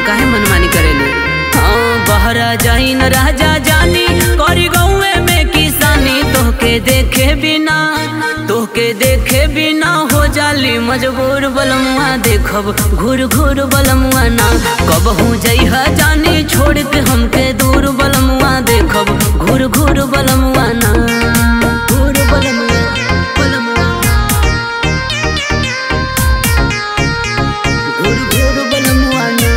काहे मनमानी करेले हाँ बहरा जाई न राजा जानी करी गौए में किसानी तोहके देखे बिना तोहके देखे बिना हो जाली मजबूर बलमुआ देखब घूर घूर बलमुआ ना कब हो जइहा जानी छोड़ के हमके दूर बलमुआ देखब घूर घूर बलमुआ ना घूर बलमुआ बलमुआ घूर घूर बलमुआ ना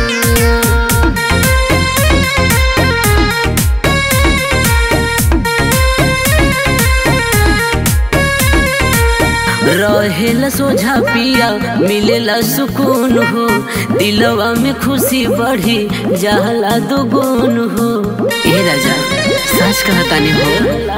रहेला सोझा पिया मिलेला सुकून हो दिलवा में खुशी बढ़ी जाला दुगुन हो ए राजा सच कहतानी हो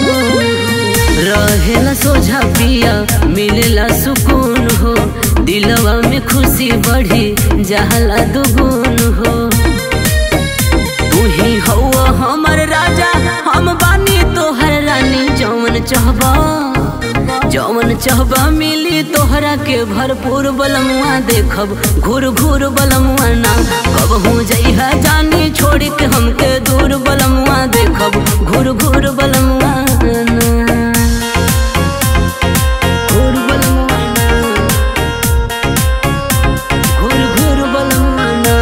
रहेला सोझा पिया मिलेला सुकून हो दिलवा में खुशी बढ़ी जाला दुगुन हो तू ही हौवा हमर राजा हम बानी तोहर रानी जौन चाहबा जौन चाहबा मिली तोहरा के भरपूर बलमुआ देखब घूर घूर बलमुआ ना कब हो जइहा जानी छोड़ के हमके दूर बलमुआ देखब घूर घूर बलमुआ ना घूर बलमुआ ना घूर घूर बलमुआ ना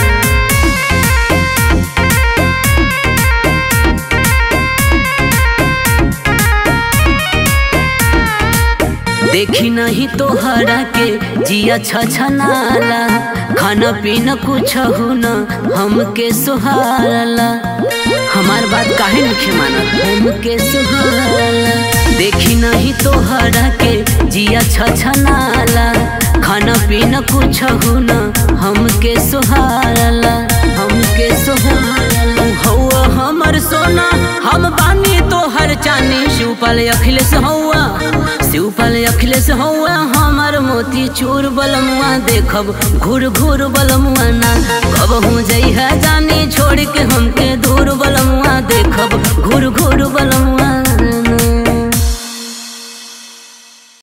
देखी नहीं तोहरा के जिया छछनाला खाना पीना कुछ हो न हमके सुहारला हमार बात काहे नहीं माना हमके सुहारला देखी नहीं तोहरा के जिया छछनाला खाना पीना कुछ हो न हमके सुहारला हमके सुहारला हौवा हमर सोना हम बानी तोहर चानी शिवपाल अखिलेश हौवा शिवपाल अखिलेश हौवा हमर मोती चूर बलमुआ देखब घूर घूर बलमुआ ना कब हो जइहा जानी छोड़ के हमके दूर बलमुआ देखब घूर घूर बलमुआ